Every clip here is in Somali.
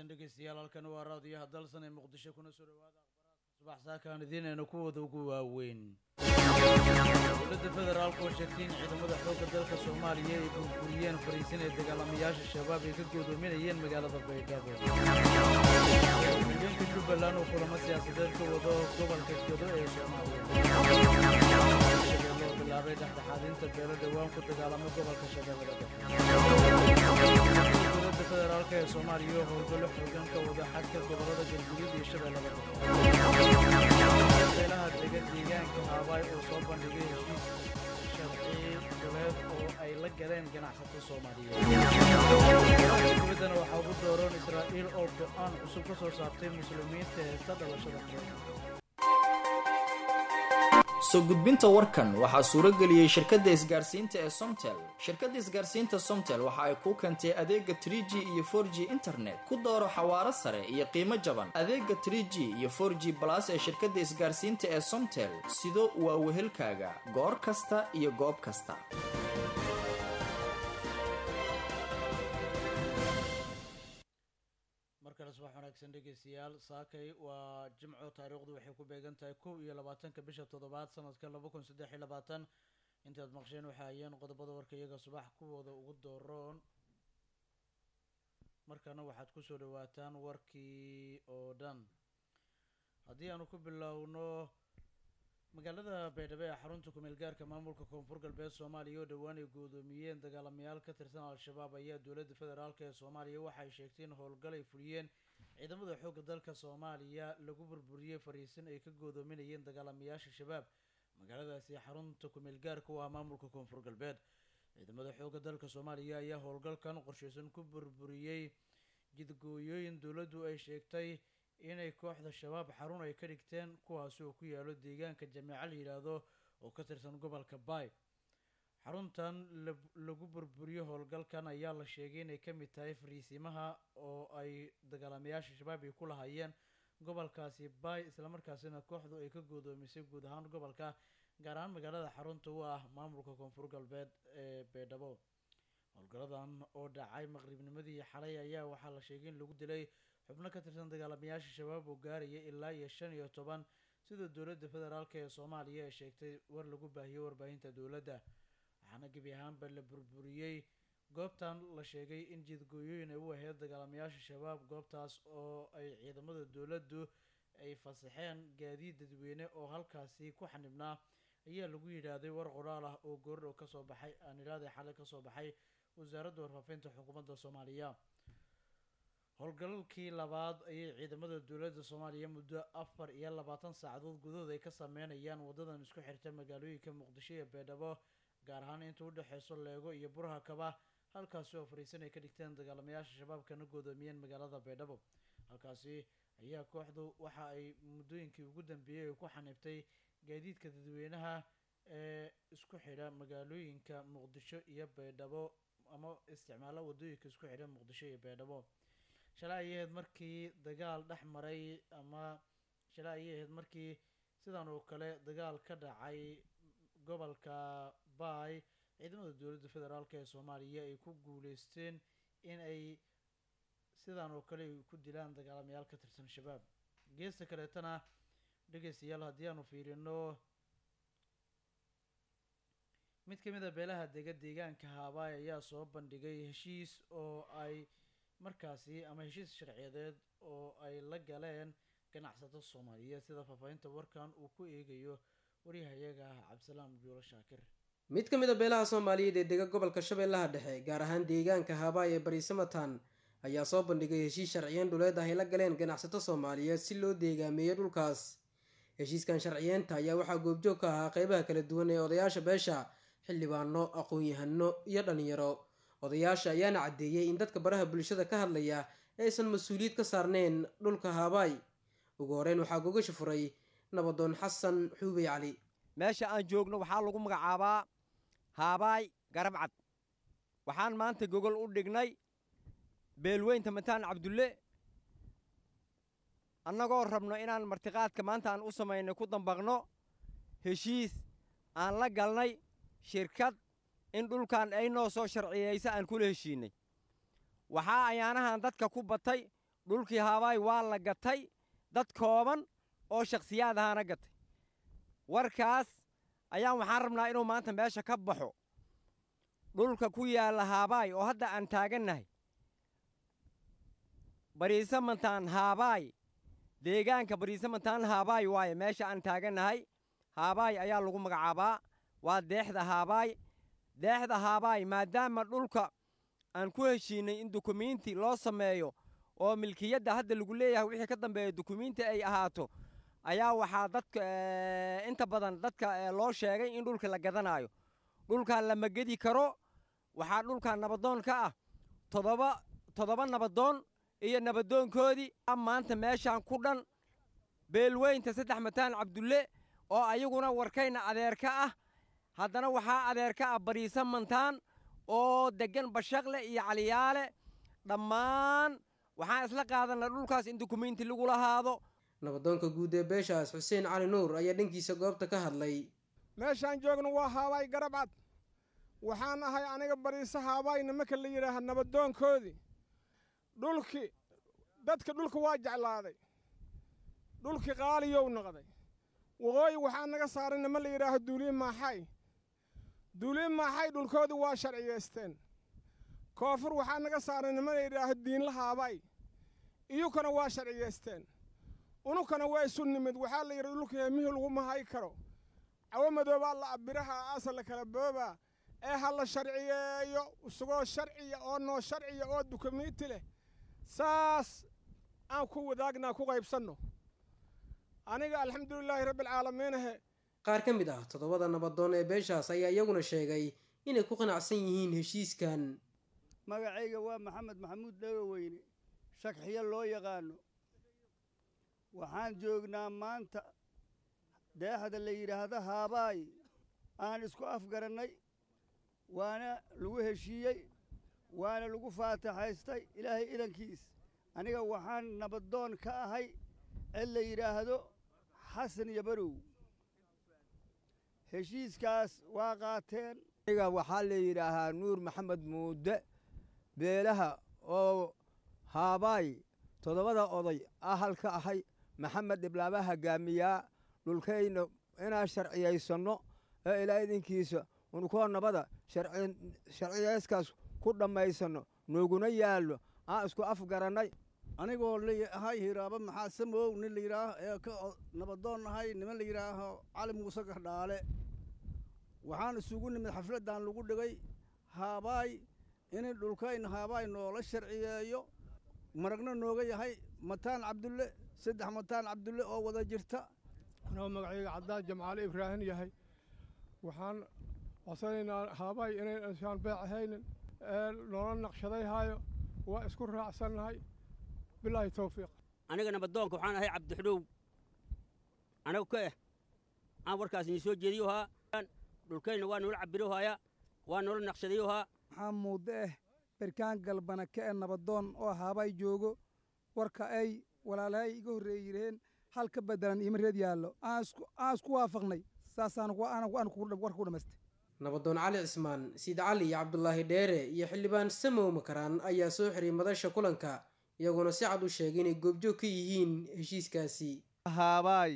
wanaagsan dhegeystayaal halkan waa raadiyaha dalsan ee muqdisho kuna soo dhawaada akhbaraadka subax saakaan idiinayna kuwooda ugu waaweyn dowladda federaalka oo sheegtay in ciidamada xoogga dalka soomaaliya ay burburiyeen fariisin ee dagaalamayaasha shabaab ay ka goodoominayeen magaalada baydhabo haweenka jubbaland oo kulamo siyaasadeed ka wado gobolka gedo ee soomaaliya shabeelle oo bilaabay dhexdhexaadinta beelo dhowaan ku dagaalamay gobolka shabeellada dhexe dowladda federaalk ee soomaaliya oo howlgallo xoogan ka wada xadka gobollada galguduud iyo shabeellada dhexe beelaha dega deegaanka haabaay oo soo bandhigay heshiis sharci goleed oo ay la galeen ganacsato soomaaliyeed dibaddana waxaa ugu dooroon israa'iil oo go-aan cusub ka soo saartay muslimiinta heesta dhalashada mareykanka soo gudbinta warkan waxaa suuro geliyey shirkadda isgaarsiinta ee somtel shirkadda isgaarsiinta somtel waxa ay kuu keentay adeega trie g iyo for g internet ku dooro xawaaro sare iyo qiimo jaban adeega trie g iyo for g balas ee shirkadda isgaarsiinta ee somtel sido waa wehelkaaga goor kasta iyo goob kasta markale subax wanaagsan dhegeystayaal saakay waa jimco taariikhdu waxay ku beegan tahay kow iyo labaatanka bisha toddobaad sanadka laba kun saddex iyo labaatan intaad maqsheen waxay hayeen qodobada warka iyaga subax kuwooda ugu dooroon markana waxaad kusoo dhawaataan warkii oo dhan haddii aanu ku bilowno magaalada baydhabo ee xarunta kumeel gaarka maamulka koonfur galbeed soomaaliya oo dhowaan ay goodoomiyeen dagaalamayaal ka tirsan al-shabaab ayaa dowladda federaalk ee soomaaliya waxay sheegtay in howlgal ay fuliyeen ciidamada xoogga dalka soomaaliya lagu burburiyey fariisin ay ka goodoominayeen dagaalamayaasha shabaab magaaladaasi xarunta kumeel gaarka u ah maamulka koonfur galbeed ciidamada xoogga dalka soomaaliya ayaa howlgalkan qorsheysan ku burburiyey jidgooyooyin dowladdu ay sheegtay inay kooxda shabaab xarun ay ka dhigteen kuwaasi oo ku yaalo deegaanka jameeco la yidhaahdo oo ka tirsan gobolka baay xaruntan lagu burburiyo howlgalkan ayaa la sheegay inay ka mid tahay fariisimaha oo ay dagaalamayaasha shabaab ay ku lahaayeen gobolkaasi baay islamarkaasina kooxdu ay ka goodoomisay guud ahaan gobolka gaar ahaan magaalada xarunta u ah maamulka koonfur galbeed ee baydhabo howlgaladan oo dhacay maqribnimadii xalay ayaa waxaa la sheegay in lagu dilay xubno ka tirsan dagaalamayaasha shabaab oo gaaraya ilaa iyo shan iyo toban sida dowladda federaalk ee soomaaliya ay sheegtay war lagu baahiyey warbaahinta dowladda waxaana gebi ahaanba la burburiyey goobtan la sheegay in jidgooyooyin ay u aheyd dagaalamayaasha shabaab goobtaas oo ay ciidamada dowladdu ay fasaxeen gaadiid dadweyne oo halkaasi ku xanibnaa ayaa lagu yidhaahday war qoraal ah oo goordhow kasoo baxay aanilaaday xalay kasoo baxay wasaaradda warfaafinta xukuumadda soomaaliya howlgalalkii labaad ayay ciidamada dowladda soomaaliya muddo afar iyo labaatan saacadood gudahood ay ka sameynayaan wadadan isku xirta magaalooyinka muqdisho iyo baydhabo gaar ahaan inta u dhexeyso leego iyo burha kaba halkaasi oo fariisan ay ka dhigteen dagaalamayaasha shabaabkana goodoomiyeen magaalada baydhabo halkaasi ayaa kooxdu waxa ay muddooyinkii ugu dambeeyey ay ku xanibtay gaadiidka dadweynaha ee isku xidha magaalooyinka muqdisho iyo baydhabo ama isticmaala wadooyinka isku xidha muqdisho iyo baydhabo shalay ayay ahayd markii dagaal dhex maray ama shalay ayay ahayd markii sidan oo kale dagaal ka dhacay gobolka baay ciidamada dowladda federaalk ee soomaaliya ay ku guuleysteen in ay sidan oo kale ay ku dilaan dagaalamayaal ka tirsan shabaab geesta kaleetana dhegeystayaal haddii aanu fiirino mid ka mid a beelaha dega deegaanka haabaay ayaa soo bandhigay heshiis oo ay markaasi ama heshiis sharciyadeed oo ay la galeen ganacsato soomaaliyeed sida faahfaahinta warkan uu ku eegayo waryahayaga cabdisalaam juulo shaakir mid ka mid a beelaha soomaaliyeed ee dega gobolka shabeellaha dhexe gaar ahaan deegaanka haabaay ee barisamatan ayaa soo bandhigay heshiis sharciyeyn dhuleed ah ay la galeen ganacsato soomaaliyeed si loo deegaameeyo dhulkaas heshiiskan sharciyeenta ayaa waxaa goobjoog ka ahaa qeybaha kala duwan ee odayaasha beesha xildhibaano aqoon-yahano iyo dhallinyaro odayaasha ayaana caddeeyey in dadka baraha bulshada ka hadlaya aysan mas-uuliyad ka saarneyn dhulka haabaay ugu horeyn waxaa gogasha furay nabadoon xasan xuubey cali meesha aan joogno waxaa lagu magacaabaa haabaay garabcad waxaan maanta gogol u dhignay beelweynta mataan cabdulle annagoo rabno inaan martiqaadka maanta aan u samaynay ku dambaqno heshiis aan la galnay shirkad in dhulkan ay noo soo sharciyeysa aan kula heshiinnay waxaa ayaanahan dadka ku batay dhulkii haabaay waa la gatay dad kooban oo shakhsiyaad ahaana gatay warkaas ayaan waxaan rabnaa inuu maanta meesha ka baxo dhulka ku yaalla haabaay oo hadda aan taagannahay bariisamantaan haabaay deegaanka bariisamantaan haabaay waaye meesha aan taagannahay haabaay ayaa lagu magacaabaa waa deexda haabaay deexda haabaay maadaama dhulka aan ku heshiinnay in dukumiinti loo sameeyo oo milkiyadda hadda lagu leeyahay wixii ka dambeeya dukumiinti ay ahaato ayaa waxaa dadka inta badan dadka loo sheegay in dhulka la gadanaayo dhulkaa lama gedi karo waxaa dhulkaa nabadoon ka ah toddoba toddoba nabadoon iyo nabadoonkoodii maanta meeshaan ku dhan beelweynta saddex mataan cabdulle oo ayaguna warkayna adeerka ah haddana waxaa adeerka ah bariisa mantaan oo deggan bashaqle iyo caliyaale dhammaan waxaan isla qaadanay dhulkaas in dukumiinti lagu lahaado nabadoonka guud ee beeshaas xuseen cali nuur ayaa dhankiisa goobta ka hadlay meeshaan joogno waa haabaay garabcad waxaan ahay aniga bariise haabaay nimanka la yidhaaha nabadoonkoodii dhulkii dadka dhulka waa jeclaaday dhulkii qaaliyow noqday waqooyi waxaa naga saaray nima la yidhaaho duuliye maaxay duuliye maaxay dhulkoodii waa sharciyaysteen koonfur waxaa naga saaray nima la yidhaaho diinla haabaay iyukana waa sharciyaysteen unukana waa isu nimid waxaa la yidhi dhulka heemihii laguma hay karo cawo madoobaa la abiraha aasa la kala boobaa ee ha la sharciyeeyo isagoo sharciya oo noo sharciya oo dukumiinti leh saas aan ku wadaagnaa ku qaybsanno aniga alxamdulilaahi rabbialcaalamiinahe qaar ka mid ah toddobada nabadoon ee beeshaas ayaa iyaguna sheegay inay ku qanacsan yihiin heshiiskan magacayga waa maxamed maxamuud dhagoweyne shagxiyo loo yaqaano waxaan joognaa maanta deexda la yidhaahdo haabaay aan isku afgarannay waana lagu heshiiyey waana lagu faataxaystay ilaahay idankiis aniga waxaan nabadoon ka ahay cid la yidhaahdo xasan iyo barow heshiiskaas waa qaateen aniga waxaa la yidhaahaa nuur maxamed muude beelaha oo haabaay toddobada oday ah halka ahay maxamed dhiblaaba hoggaamiyaa dhulkayna inaan sharciyaysanno ee ilaa idinkiisa unkoo nabada sharciyayskaas ku dhammaysanno nooguna yaallo aan isku afgarannay anigoo lahay hiraaba maxaa samow nin la yidhaaho ee ka nabadoon ahay niman la yidhaaho cali muuse gardhaale waxaan isugu nimid xafladdan lagu dhigay haabaay in dhulkayna haabaay noola sharciyeeyo maragna nooga yahay mataan cabdulle saddex mataan cabdulle oo wada jirta anoo magacayga caddaan jamcaale ibraahin yahay waxaan codsanaynaa haabaay inaynasaan beec ahaynin ee noola naqshadayhaayo waa isku raacsannahay bilaahi towfiiq aniga nabadoonka waxaan ahay cabdixudhow anagu ka eh aan warkaas idin soo jeediyohaa dhulkayna waa noola cabbirohaya waa noola naqshadayohaa waxaa muuda eh berkaan galbana ka e nabadoon oo haabaay joogo warka ay walaalahay iga horreeye yidhaheen hal ka beddelan iima reed yaallo aan isku waafaqnay saasaan warka ku dhammaystay nabadoon cali cismaan siid cali iyo cabdulaahi dheere iyo xildhibaan samow makaraan ayaa soo xiray madasha kulanka iyaguna si cad u sheegay inay goobjoog ka yihiin heshiiskaasi haabaay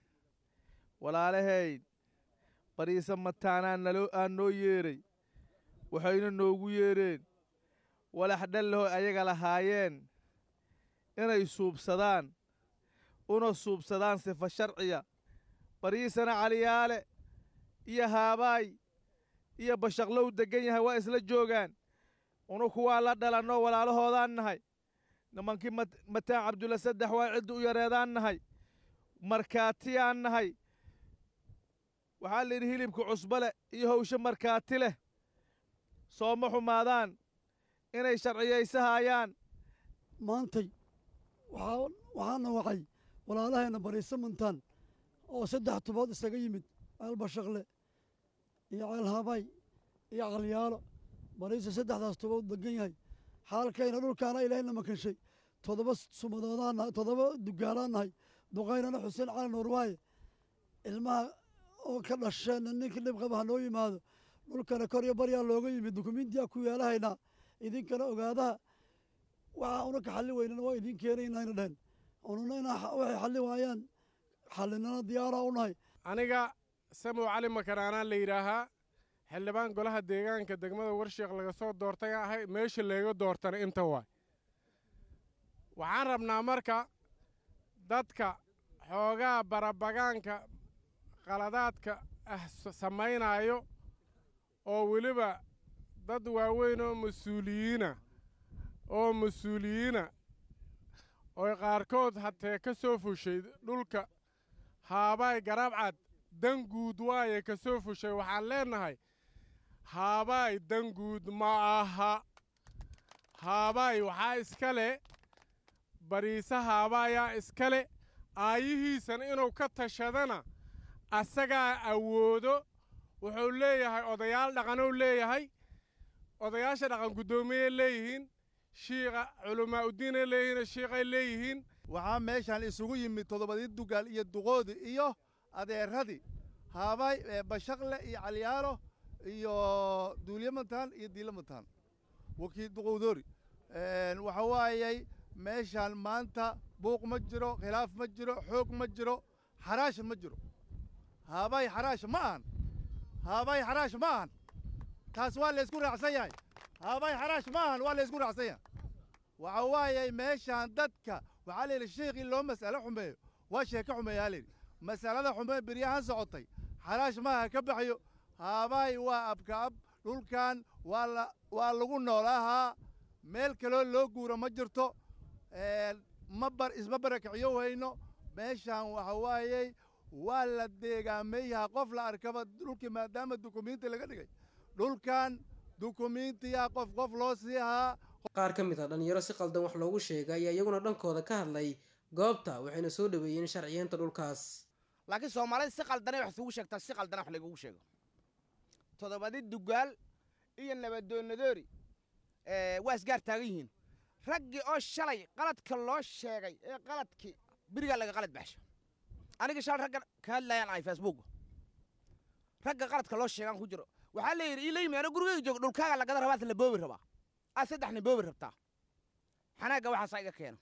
walaalahayd bariise mataanaa naloo aan noo yeedhay waxayna noogu yeedheen walax dhallaho ayaga lahaayeen inay suubsadaan una suubsadaan sifa sharciya bariisana caliyaale iyo haabaay iyo bashaqlow deggan yahay waa isla joogaan unuku waa la dhalannoo walaalahoodaan nahay nimankii mataan cabdulla saddex waa cidda u yareedaan nahay markaatiyaan nahay waxaa la yidhi hilibka cusbale iyo hawshe markaati leh sooma xumaadaan inay sharciyaysahaayaan maantay waxaana wacay walaalahayna bariise mantaan oo saddex tubood isaga yimid ceelbashaqle iyo ceelhabaay iyo calyaalo bariise saddexdaas tubood degan yahay xaalkayna dhulkaana ilaahayna makanshay toddoba sumadoodaan toddoba dugaalaan nahay duqaynana xuseen cali nuur waaye ilmaha oo ka dhasheenna ninkii dhib qaba ha noo yimaado dhulkana kor iyo baryaa looga yimid dukumiintiyaa ku yaalahaynaa idinkana ogaadaha waxa una ka xalli weynana waa idiin keenaynayna dhehen ununa inaa waxay xalli waayaan xallinana diyaaraa u nahay aniga samow cali makanaanaan la yidhaahaa xildhibaan golaha deegaanka degmada warsheekh laga soo doortay ahay meesha leega doortana inta waay waxaan rabnaa marka dadka xoogaa barabagaanka qaladaadka ah samaynaayo oo weliba dad waaweyn oo mas-uuliyiina oo mas-uuliyiina oo qaarkood hatee ka soo fushay dhulka haabaay garabcad dan guud waaye ka soo fushay waxaan leennahay haabaay dan guud ma aha haabaay waxaa iska le bariisa haabaayaa iska le aayihiisana inuu ka tashadana asagaa awoodo wuxuu leeyahay odayaal dhaqanuu leeyahay odayaasha dhaqan guddoomiyey leeyihiin shiiqa culamaauddiinay leeyihiin shiiqay leeyihiin waxaa meeshaan isugu yimid toddobadii dugaal iyo duqoodi iyo adeeradii haabay bashaqle iyo calyaalo iyo duulyamataan iyo diilamataan wakii duqowdoori waxa waayey meeshaan maanta buuq ma jiro khilaaf ma jiro xoog ma jiro xaraash ma jiro haabay xaraash ma ahan haabay xaraash ma ahan taas waa laysku raacsan yahay haabay xaraash ma ahan waa laysku raacsan yahay waxa waayey meeshaan dadka waxaa la yidhi sheikh in loo mas'alo xumeeyo waa sheeko xumeeyaa layidhi masalada xumee beryahan socotay xaraash maaha ka baxyo haabay waa abkaab dhulkan waa la waa lagu noolaahaa meel kaloo loo guuro ma jirto ma bar isma barakiciyo hayno meeshaan waxa waayey waa la deegaameeyaha qof la arkaba dhulkii maadaama dukumiinti laga dhigay dhulkan dukumiintiyaa qof qof loo sii ahaa qaar ka mid ah dhallinyaro si qaldan wax loogu sheegay ayaa iyaguna dhankooda ka hadlay goobta waxayna soo dhaweeyeen sharciyeenta dhulkaas laakiin soomaalida si qaldanay wax isugu sheegtaa si qaldana wax lagugu sheego toddobadi dugaal iyo nabadoonadoori waa isgaar taagan yihiin raggii oo shalay qaladka loo sheegay ee qaladkii berigaa laga qalad baxsho aniga shalay ragga ka hadlayaan ahay facebook ragga qaladka loo sheegaan ku jiro waxaa la yidhi ila yimi ana gurigayga joogo dhulkaaga lagada rabaas la boobi rabaa aad saddexni boobi rabtaa xanaagga waxaasaa iga keena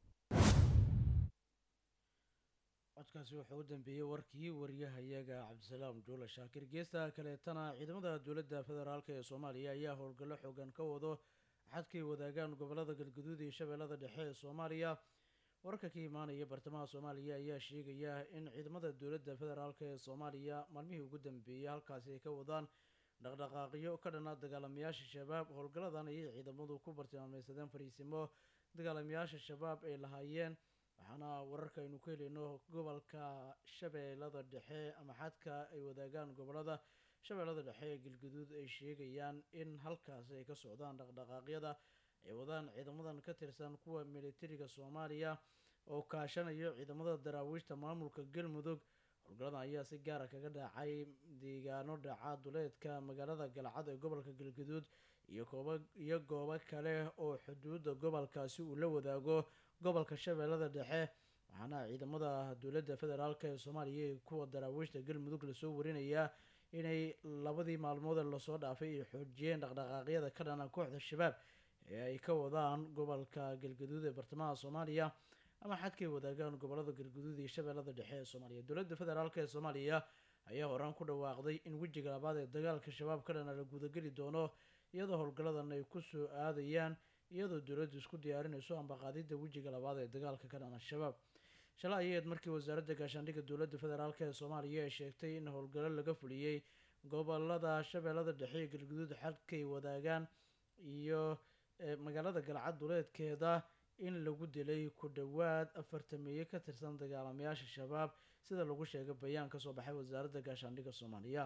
codkaasi wuxuu u dambeeyey warkii wariyahayaga cabdisalaam juule shaakir geesta kaleetana ciidamada dowladda federaalk ee soomaaliya ayaa howlgallo xoogan ka wado xadkay wadaagaan gobolada galguduud iyo shabeellada dhexe ee soomaaliya wararka ka imaanaya bartamaha soomaaliya ayaa sheegaya in ciidamada dowladda federaalk ee soomaaliya maalmihii ugu dambeeyey halkaasi ay ka wadaan dhaqdhaqaaqyo ka dhana dagaalamayaasha shabaab howlgalladan ayay ciidamadu ku bartilmaameysadeen fariisimo dagaalamayaasha shabaab ay lahaayeen waxaana wararka aynu ku helayno gobolka shabeellada dhexe ama xadka ay wadaagaan gobolada shabeellada dhexe ee galguduud ay sheegayaan in halkaasi ay ka socdaan dhaqdhaqaaqyada ay wadaan ciidamadan ka tirsan kuwa militariga soomaaliya oo kaashanayo ciidamada daraawiishta maamulka galmudug howlgalladan ayaa si gaara kaga dhacay deegaano dhaca duleedka magaalada galcad ee gobolka galguduud iyo kooba iyo goobo kale oo xuduudda gobolkaasi uu la wadaago gobolka shabeellada dhexe waxaana ciidamada dowladda federaalk ee soomaaliya iyo kuwa daraawiishta galmudug lasoo warinayaa inay labadii maalmood ee lasoo dhaafay ay xoojiyeen dhaqdhaqaaqyada ka dhana kooxda shabaab ee ay ka wadaan gobolka galgaduud ee bartamaha soomaaliya ama xadkay wadaagaan gobolada galguduud iyo shabeellada dhexe ee soomaaliya dowladda federaalk ee soomaaliya ayaa horaan ku dhawaaqday in wejiga labaad ee dagaalka shabaab ka dhana la gudageli doono iyadoo howlgalladan ay ku soo aadayaan iyadoo dowladdu isku diyaarinayso ambaqaadidda wejiga labaad ee dagaalka ka dhana shabaab shalay ayaed markii wasaaradda gaashaandhigga dowladda federaalk ee soomaaliya ay sheegtay in howlgallo laga fuliyey gobolada shabeellada dhexe iyo galguduud xadkay wadaagaan iyo magaalada galcad duleedkeeda in lagu dilay ku dhowaad afartameeye ka tirsan dagaalamayaasha shabaab sida lagu sheegay bayaan kasoo baxay wasaaradda gaashaandhigga soomaaliya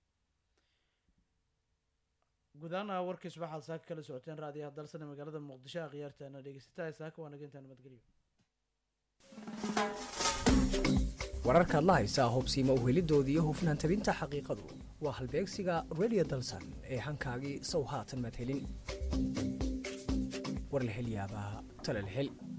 gudaana warkiis waxaad saaka kala socoteen raadiyaha dalsane magaalada muqdisho a khiyaartaana dhegeysataa saaka waa nageyntaa nabadgelyo wararkaad la haysaa hubsiima uhelidoodii iyo hufnaan tabinta xaqiiqadu waa halbeegsiga radio dalsan ee hankaagii sow haatan maad helin war la hel yaabaa tala la hel